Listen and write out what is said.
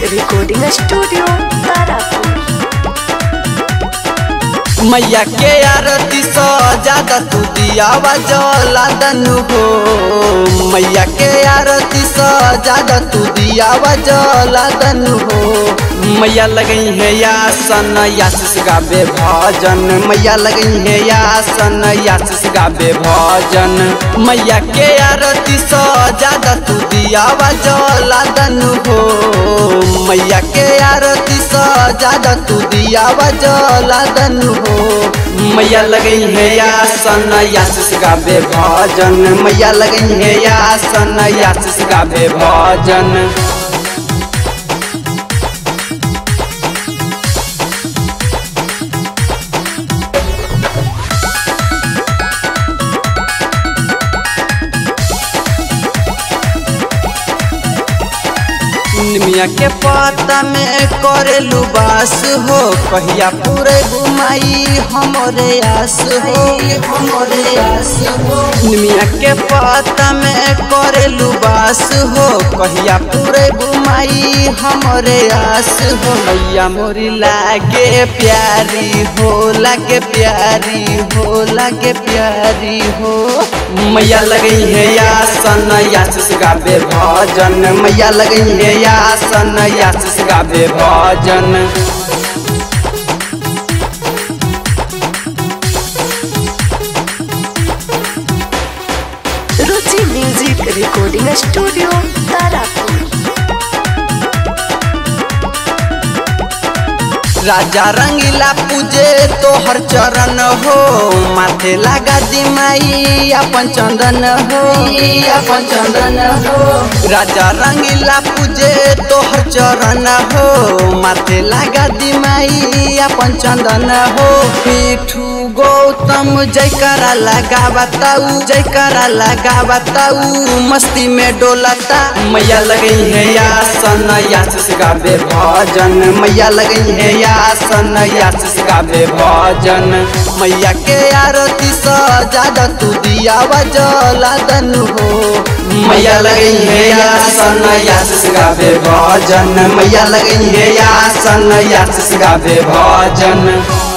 recording studio Tarapur मैया के आरती सो ज्यादा तू दियावा जला दनु हो मैया के आरती सो ज्यादा तू दियावा जला दनु हो मैया लगई है यासन यासिस गाबे भजन मैया लगई है यासन यासिस गाबे भजन मैया के आरती सो ज्यादा तू दियावा जला दनु हो मैया के आरती सो ज्यादा तू दियावा जला दनु हो मैया लगई है यासन यासिस गाबे भजन मैया लगई है यासन यासिस गाबे भजन निमिया के पता में करेलू बास हो कहिया पूरे घुमाई हमरे आस हो हमरे आस हो निमिया के पता में करेलू बास हो कहिया पूरे घुमाई हमरे आस हो मैया मोरी लागे प्यारी हो लागे प्यारी हो लागे प्यारी हो मैया लगई है यासन यासिस गाबे भजन मैया लगई है यासन यासिस गाबे भजन Ruchi music recording studio Tarapur राजा रंगीला पूजे तोहर चरण हो माथे लगा दिमाई अपन चंदन हो अपन चंदन हो राजा रंगीला पूजे तोहर चरण हो माथे लगा दिमाई अपन चंदन हो पीठू गौतम जयकारा लगा बताऊ जयकारा लगा बताऊ मस्ती में डोलता मैया लगई है यासन यासिस गाबे भजन मैया लगई है यासन यासिस गाबे भजन मैया के आरती स ज्यादा तू दियावा जला दनु हो मैया लगई है यासन यासिस गाबे भजन मैया लगई है यासन यासिस गाबे भजन